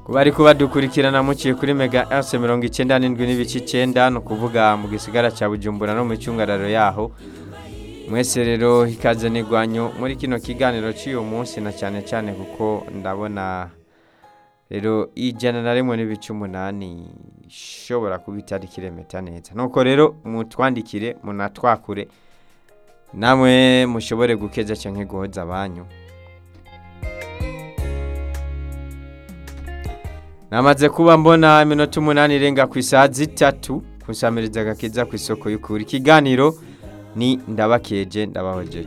kuba ariko badukurikirana muciye kuri mega else mirongo icyenda n'indwi n'ibice icyenda ni ukuvuga mu gisigara cya bujumbura no mu icungararo yaho mwese rero ikaze n'igwanyo muri kino kiganiro cy'uyu munsi na cyane cyane kuko ndabona rero ijana na rimwe n'ibice umunani ishobora kuba itari kiremeta neza nuko rero mutwandikire munatwakure namwe mushobore gukeza cyangwa guhoza abanyu namaze kuba mbona iminota umunani irenga ku isaha zitatu kusamiriza agakiza ku isoko y'ukuri ikiganiro ni ndabakeje ndabahojeje